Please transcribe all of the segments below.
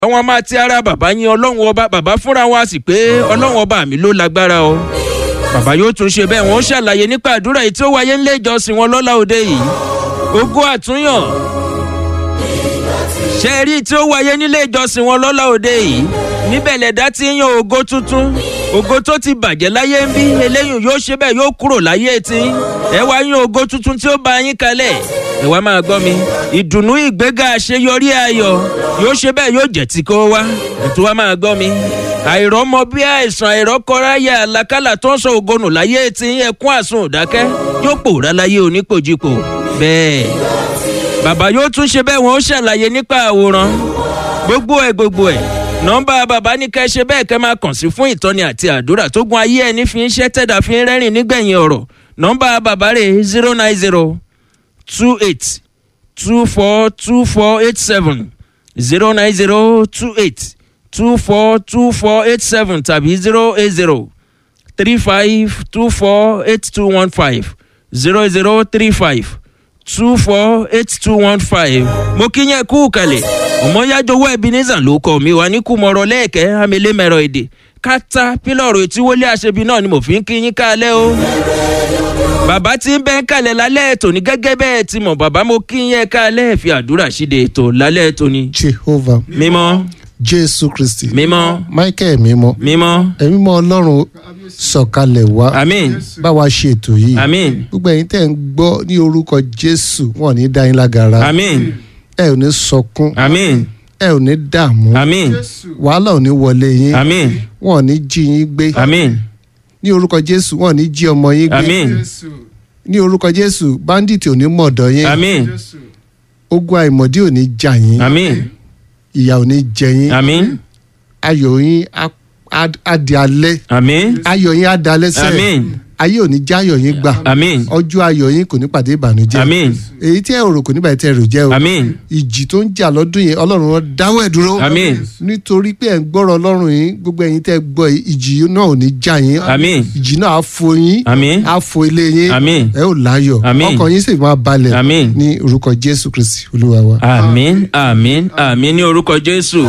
àwọn máa ti ara bàbá yín ọlọ́run ọba bàbá fúnra wa sì pé ọlọ́run ọba mi ló lágbára o bàbá yóò tún ṣe bẹ́ẹ̀ wọ́n ṣàlàyé nípa àdúrà yìí tí ó wáyé nílé ìjọsìn wọn lọ́la òde yìí ogún àtúnyàn ṣe rí tí ó wáyé nílé ìjọsìn wọn lọ́la òde yìí níbẹ̀ lẹ̀dá ti ń yan ògo tuntun ògo tó ti bàjẹ́ láyé ń bí eléyìí yóò ṣe bẹ́ẹ̀ yóò kúrò láyé tí ẹ wá yan ògo tuntun tí ó bá yín kalẹ̀ ẹ wá máa gbọ́ mi ìdùnnú ìgbéga àṣeyọrí ayọ̀ yóò ṣe bẹ́ẹ̀ yóò jẹ́ tí kò wá ètò wa máa gbọ́ mi àìrọ́mọ bí àìsàn àìrọ́kọ́ráyà àlàkálà tó ń sọ ògonù láyé tí ẹkún àsun òdákẹ́ yóò pòórá láyé onípòjìpò bẹ́ẹ̀ bàbá yóò tún ṣe bẹ́ẹ̀ wọ́n ó ṣàlàyé nípa àwòrán gbogbo ẹ̀ gbogbo ẹ̀ nọ́mbà bàbá ní kẹ́ ṣe bẹ́ẹ̀ kẹ́ máa kàn sí fún ìtọ́ni àti àdúrà tó gun ayé ẹni fi ń ṣẹ́ tẹ̀dá fi ń rẹ́rìn nígbẹ̀yìn ọ̀rọ̀ nọ́mbà bàbá rẹ̀ zero nine zero two eight two four two four eight seven zero nine zero two eight two four two four eight seven tàbí zero eight zero three five two four eight two one five zero zero three five two four eight two one five mo kí yẹn kú kalẹ̀ ọmọyájọwọ́ ebenezer ló kọ́ mi wá ní kùmọ̀rọ̀ lẹ́ẹ̀kẹ́ amẹ́lẹ́mẹ̀rọ èdè kátà pílọ̀rù etí wọlé àṣebi náà ni mo fi ń kí yín kálẹ̀ o bàbá tí ń bẹ́ ń kalẹ̀ lálẹ́ ètò ní gẹ́gẹ́ bẹ́ẹ̀ ti mọ̀ bàbá mo kí yẹn kálẹ̀ fi àdúrà ṣíde ètò lálẹ́ ètò ni. jehovah mímọ́ jésù kristi mímọ́ michael mímọ́ mímọ́ ẹ̀mí mọ́ ọlọ́run sọ̀kalẹ̀ wá àmín bá wa ṣe ètò yìí àmín gbogbo ẹ̀yin tẹ́ ń gbọ́ ní orúkọ jésù wọn ò ní dá yín lágara àmín ẹ ò ní sọkún àmín ẹ ò ní dààmú àmín wàhálà ò ní wọlé yín àmín wọn ò ní jí yín gbé àmín ní orúkọ jésù wọn ò ní jí ọmọ yín gbé àmín ní orúkọ jésù bandit ò ní mọ̀dọ̀ yín àmín ogun àìmọ̀dí ò ní jà yín àmín ìyà ò ní jẹ yín àmín ayọ̀ yín á- á- á di alẹ́ àmín ayọ̀ yín á di alẹ́ sẹ́ẹ̀ àmín ayé ò ní já ayọ̀ yín gbà àmín ọjọ́ ayọ̀ yín kò ní pàdé ìbànújẹ́ àmín èyí tí ẹ rò kò ní bàtí ẹ rò jẹ́ o àmín ìjì tó ń jà lọ́dún yẹn ọlọ́run wọn dáwọ́ ẹ̀ dúró àmín nítorí pé ẹ̀ ń gbọ́rọ̀ ọlọ́run yín gbogbo ẹ̀yin tẹ́ gbọ́ yìí, ìjì náà ò ní já yín àmín ìjì náà á fo yín àmín á fo ilé yín àmín ẹ ò láyọ̀ Àmín. ọkàn yín sì máa balẹ̀ Àmín. ní orúkọ jésù kristi olúwa wa. àmín àmín àmín ní orúkọ jésù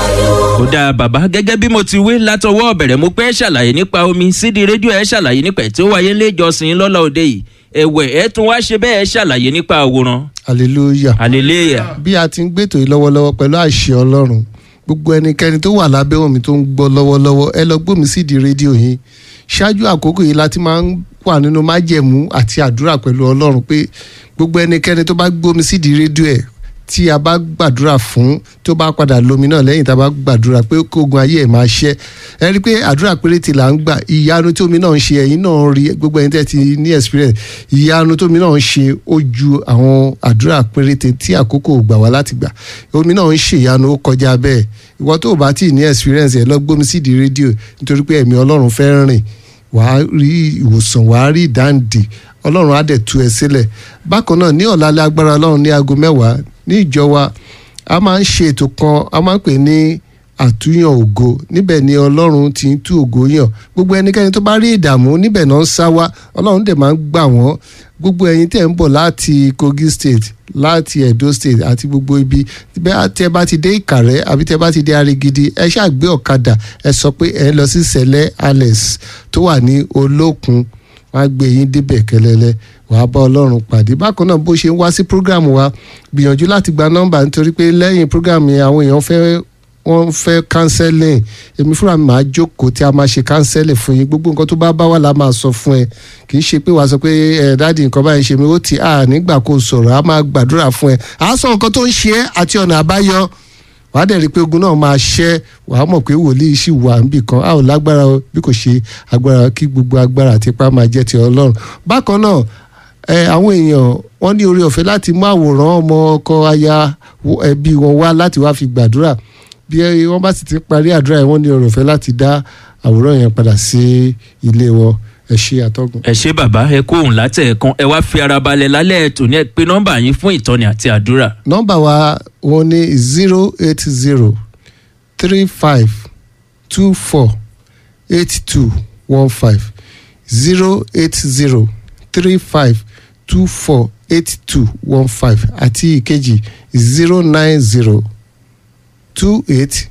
ó dáa bàbá gẹ́gẹ́ bí mo ti wí látọwọ́ ọ̀bẹ̀rẹ̀ mo pẹ́ ṣàlàyé nípa omi sídìí rédíò ẹ̀ ṣàlàyé nípa ẹ̀ tí ó wáyé nílé ìjọsìn lọ́la òde yìí ẹ̀wẹ̀ ẹ̀ tún wá ṣe bẹ́ẹ̀ ṣàlàyé nípa àwòrán hallelujah. hallelujah bí a ti ń gbètò yìí lọ́wọ́lọ́wọ́ pẹ̀lú àṣẹ ọlọ́run gbogbo ẹnikẹ́ni tó wà lábẹ́ omi tó ń gbọ́ lọ́wọ́lọ́wọ́ ẹ lọ gbómi sídìí rédíò yìí ṣáájú àkókò yìí la ti máa ń wà nínú májẹ̀mú àti àdúrà pẹ̀lú ọlọ́run pé gbogbo ẹnikẹ́ni tó bá gbómi sídìí rédíò ẹ̀ tí a bá gbàdúrà fún tó bá padà lómi náà lẹ́yìn tá a bá gbàdúrà pé kógun ayé ẹ̀ máa ṣẹ́ ẹ rí i pé àdúrà péréte là ń gbà ìyanu tí omi náà ń ṣe ẹ̀yin náà rí gbogbo ẹni tẹ́ ti ní experience ìyanu tí omi náà ń ṣe ó ju àwọn àdúrà péréte tí àkókò gbà wá láti gbà omi náà ń ṣe ìyanu ó kọjá bẹ́ẹ̀ ìwọ tó o bá tí ì ní experience ẹ̀ lọ gbómi sídìí rédíò nítorí pé ẹ̀mí ọlọ́run fẹ́ rìn wàá rí ìwòsàn wàá rí ìdáǹdè ọlọ́run á dẹ̀ tú ẹ sílẹ̀ bákan náà ní ọ̀la lágbára ọlọ́run ní aago mẹ́wàá ní ìjọ wa a máa ń ṣe ètò kan a máa ń pè ní àtúnyàn ògo níbẹ̀ ni ọlọ́run ti ń tú ògo yàn gbogbo ẹnikẹ́ni tó bá rí ìdààmú níbẹ̀ náà ń sá wá ọlọ́run dẹ̀ máa ń gbà wọ́n gbogbo ẹ̀yin tẹ̀ ń bọ̀ láti kogi state láti edo state àti gbogbo ibi bẹ́ẹ̀ tẹ́ bá ti dé ìkàrẹ́ àbí tẹ́ bá ti dé arigidi ẹ ṣáà gbé ọ̀kadà ẹ sọ pé ẹ lọ sí sẹ̀lẹ̀ alex tó wà ní olókun wàá gbé yín débẹ̀ kẹlẹ́lẹ́ wàá bá ọlọ́run pàdé bákan náà bó ṣe ń wá sí program wa gbìyànjú láti gba nọ́mbà nítorí pé lẹ́yìn program yẹn àwọn èèyàn fẹ́ wọ́n fẹ́ counseling èmi fúnra mi máa jókòó tí a máa ṣe counseling fún yín gbogbo nǹkan tó bá bá wà la máa sọ fún ẹ kì í ṣe pé wàá sọ pé ẹ dáàdi nǹkan báyìí ṣe mi ó ti à nígbà kó sọ̀rọ̀ a máa gbàdúrà fún ẹ à á sọ nǹkan tó ń ṣe é àti ọ̀nà àbáyọ wàá dẹ̀ rí i pé ogun náà máa ṣẹ́ wàá mọ̀ pé wòlíì sì wà níbì kan a ò lágbára o bí kò ṣe agbára kí gbogbo agbára àti ipá máa jẹ́ ti ọlọ́run bákan náà ẹ àwọn èèyàn wọ́n ní oore ọ̀fẹ́ láti mú àwòrán ọmọ ọkọ aya wo- ẹbí wọn wá láti wá fi gbàdúrà bí ẹ- wọ́n bá sì ti parí àdúrà yẹn wọ́n ní oore ọ̀fẹ́ láti dá àwòrán yẹn padà sí ilé wọn ẹ ṣe àtọ́gùn. ẹ ṣé bàbá ẹ kó òun látẹ̀ẹ̀kan ẹ wá fi ara balẹ̀ lálẹ́ ètò ní ẹ pé nọ́mbà yín fún ìtọ́ni àti àdúrà nọ́mbà wa wọn ní zero eight zero three five two four eight two one five zero eight zero three five two four eight two one five àti ìkejì zero nine zero two eight